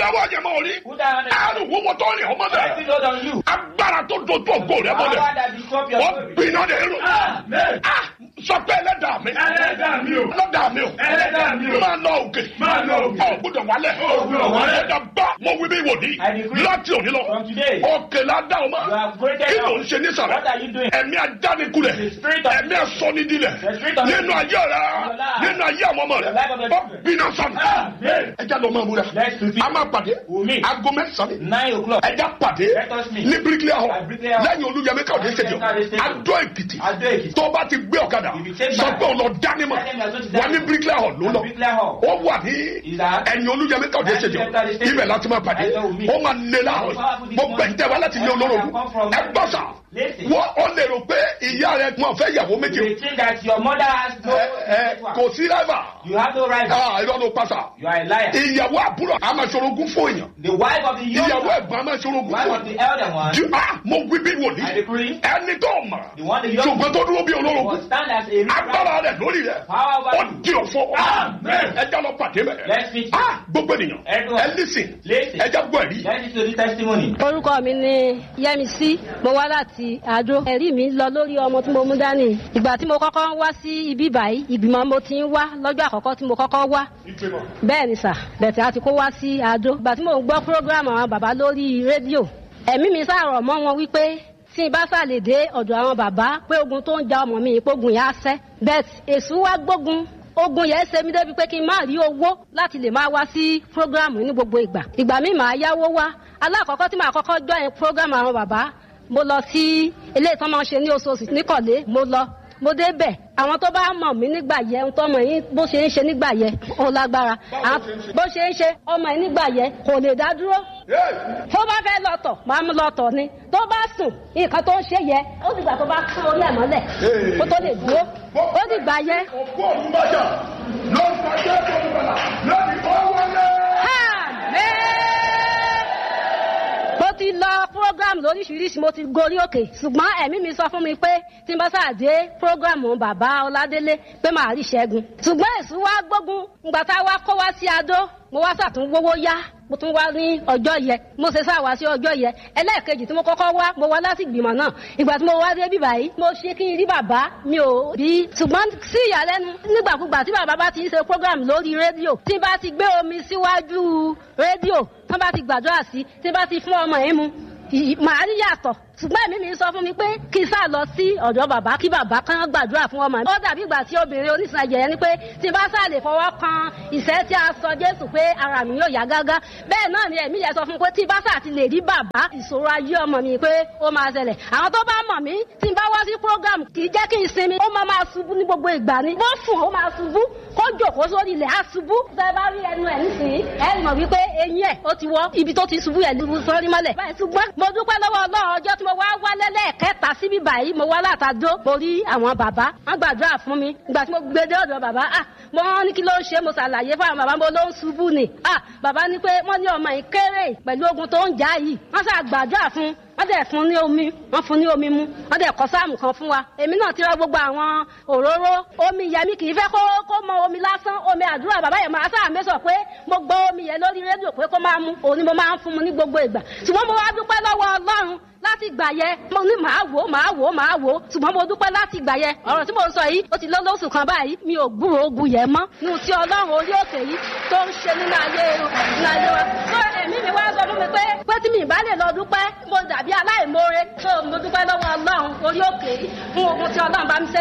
ìràwọ̀ àjẹmọ́ orí Put that on the àrùn wúwo tó rìn ọmọ Let it bẹ́ẹ̀ load on you. agbára tó dojú ògo rẹ Power mọ́lẹ̀ that disrupt your wọ́n glory. gbiná de rò Amen. Ah, sọ pé ẹlẹ́dàá mi Ẹlẹ́dàá mi o. ẹlẹ́dàá mi o Ẹlẹ́dàá mi o. máa lọ òkè Máa lọ òkè. ọ̀ gbọ́dọ̀ wálẹ̀ Ò gbọ́dọ̀ wálẹ̀. ẹ̀dá gbọ́ mo wí bí wòlíì I decree láti òní lọ from today, òkè la dá o ma You have created kí ló ń us. ṣe nísàlẹ̀ What are you doing? ẹ̀mí ajánikulẹ̀ The spirit of- ẹ̀mí asọ́nidilẹ̀ The spirit of- nínú ayé rẹ your life. nínú ayé àwọn ọmọ rẹ The life of the ọ children. bínú sọnù Amen. ẹja lọ máa múra Let's prepare. a máa pàdé We'll meet. aago mẹ́sàn-án Nine o'clock. ẹja pàdé Let us meet. ní bíríkìlẹ̀ hall At Bricklayer Hall. lẹ́yìn olúyẹmí káwé stadium Káwé Stadium. adó èkìtì Adó Èkìtì. tó bá ti gbé ọ̀kadà If you take sọ back. pé òun lọ dánimọ̀ Tell them you are going to wà ní Dynamo. bíríkìlẹ̀ hall ló At lọ Bricklayer Hall. ó wà ní Is that- ẹ̀yìn olúyẹmí káwé At stadium Bricklayer Stadium. ibẹ̀ láti máa pàdé That's where we'll meet. ó máa lé láàárọ̀ Powerful this mo morning. gbẹ̀yìn tẹ́ wá láti ilé olóró Everyone come from- ẹ gbọ́ sà Listen. wọ́n ó lè rò pé ìyá rẹ̀ wọn fẹ́ yàwó méjì You think that your mother has no ẹ ẹ kò sí ráìvà You have no right. irọ́ ló pàṣà You are a liar. ìyàwó àbúrò a máa ṣorogún fún èèyàn The wife of the young ìyàwó one, ẹ̀gbọ́n a máa ṣorogún wife fún of the èèyàn elder one, Ju- ah, mo wí bí I wòlíì decree, ẹni tó mọ̀ the one the young ṣùgbọ́n tó dúró bí olórogún will stand as a agbára rẹ̀ lórí rẹ̀ Power over ó you. di ọ̀fọ́ Amen. ẹja lọ pàdé Let's bẹ̀rẹ̀ meet. ah gbogbo ènìyàn Everyone. ẹ lísìn Listen. ẹja gbọ́ ẹ̀rí Let's listen to this testimony. orúkọ mi ni yẹmísí mo wá láti àdó ẹ̀rí mi lọ lórí ọmọ tí mo mú dání ìgbà tí mo kọ́kọ́ ń wá sí ibi báyìí ìgbìmọ̀ mo ti ń wá lọ́jọ́ àkọ́kọ́ tí mo kọ́kọ́ wá bẹ́ẹ̀ ni sà bẹ̀tẹ̀ àti kó wá sí àdó ìgbà tí mo ń gbọ́ prógrámù àwọn bàbá lórí rédíò ẹ̀mí mi sàrọ̀ mọ́ wọn wípé tí n bá sàlè dé ọ̀dọ̀ àwọn bàbá pé ogun tó ń ja ọmọ mi ìpógun yẹn á sẹ́ bẹ́ẹ̀ èṣù wá gbógun ogun yẹn ṣe mí débi pé kí n má rí owó láti lè máa wá sí prógrámù ní gbogbo ìgbà ìgbà mi màá yáwó wá alákọ̀ọ́kọ́ tí màá kọ́kọ́ join prógrámù àwọn bàbá mo lọ sí ilé ìtàn máa ń ṣe ní oṣooṣù níkọ̀lé mo lọ mo débẹ̀ àwọn tó bá mọ̀ mí nígbà yẹn tó mọ̀ yín bó ṣe ń ṣe nígbà yẹn ó lágbára Àwọn- bó ṣe ń ṣe ọmọ yín nígbà yẹn kò lè dá dúró tó bá fẹ́ lọ́tọ̀ máa mú lọ́tọ̀ ni tó bá sùn nǹkan tó ń ṣe yẹ ó dìgbà tó bá kán orí ẹ̀ mọ́lẹ̀ kó tó lè dúró ó dìgbà yẹn òkú òun bàjá ló ń pàṣẹ tó ń bàlá lórí ọwọ́lẹ́. mo ti lọ program lóríṣiríṣi mo ti gorí òkè ṣùgbọ́n ẹ̀mí mi sọ fún mi pé tí n bá ṣàdé program bàbá ọládélé pé màá rí ṣẹ́gun ṣùgbọ́n èṣù wá gbógun ngbà tá a wá kó wá sí adó mo wá ṣàtúnwówó yá mo tún wá ní ọjọ́ yẹ mo ṣe sá wá sí ọjọ́ yẹ ẹlẹ́ẹ̀kejì tí mo kọ́kọ́ wá mo wá láti ìgbìmọ̀ náà ìgbà tí mo wá dé bíbá yìí mo ṣe kí n rí bàbá mi ò rí ṣùgbọ́n sí ìyàlẹ́nu nígbàkúgbà tí bàbá bá ti ń ṣe program lórí rédíò tí bá ti gbé omi síwájú rédíò tí wọ́n bá ti gbàdúrà sí tí bá ti fún ọmọ yẹn mu ì- màá rí yàtọ̀ ṣùgbọ́n èmi mi sọ fún mi pé kí n sá lọ sí ọ̀dọ̀ bàbá kí bàbá kan gbàdúrà fún ọmọ mi. ó dàbí ìgbà tí obìnrin oníṣàjẹ̀ yẹn ni pé tí n bá sá lè fọwọ́ kan ìṣẹ́ tí a sọ jésù pé ara mi yóò yá gágá bẹ́ẹ̀ náà ni èmi yẹn sọ fún mi pé tí n bá sá ti lè rí bàbá ìṣòro ayé ọmọ mi pé ó máa ṣẹlẹ̀ àwọn tó bá mọ̀ mí tí n bá wá sí program kì í jẹ́ kí n sinmi ó máa máa ṣubú ní gbogbo ìgbà ni bó sùn ó máa ṣubú kó jòkó sórí ilẹ̀ á ṣubú tẹ́ bá rí ẹnu ẹ̀ nísìnyí ẹ mọ̀ wípé eyín ẹ̀ ó ti wọ́ ibi tó ti ṣubú yẹn ló sọ́rí mọ́lẹ̀ báyìí ṣùgbọ́n mo dúpẹ́ lọ́wọ́ ọlọ́run ọjọ́ tí mo wá wálé lẹ́ẹ̀kẹta síbí báyìí mo wá látàdó mo rí àwọn bàbá wọ́n gbàdúrà fún mi ìgbà tí mo gbé dé ọ̀dọ̀ bàbá ah mo ní kí ló ń ṣe mo ṣàlàyé fún àwọn bàbá mo ló ń ṣubú ni ah bàbá ní pé wọ́n ní ọmọ yìí kéré pẹ̀lú ogun tó ń jà yìí wọ́n ṣàgbàdúrà fún wọ́n dẹ̀ fún ní omi wọ́n fún ní omi mu wọ́n dẹ̀ kọ́ sáàmù kan fún wa èmi náà ti rà gbogbo àwọn òróró omi yẹmi kì í fẹ́ kó kó mọ omi lásán omi àdúrà bàbá yẹn máa sáà mẹ́sọ̀ pé mo gbọ́ omi yẹn lórí rédíò pé kó máa mu òun ni mo máa ń fún mu ní gbogbo ìgbà ṣùgbọ́n mo wá dúpẹ́ lọ́wọ́ ọlọ́run láti gbà yẹ mo ní màá wò ó màá wò ó màá wò ó ṣùgbọ́n mo dúpẹ́ láti gbà yẹ ọ̀rọ̀ tí mo ń sọ yìí ó ti lọ lóṣù kan báyìí mi ò gbúrò ogun yẹn mọ́ nínú tí ọlọ́run orí òkè yìí tó ń ṣe nínú ayé nínú ayé wa tó ẹ̀mí mi wá sọ fún mi pé pé tí mi ì bá lè lọ dúpẹ́ mo dàbí aláìmoore tó mo dúpẹ́ lọ́wọ́ ọlọ́run orí òkè yìí fún ogun tí ọlọ́run bá mi ṣe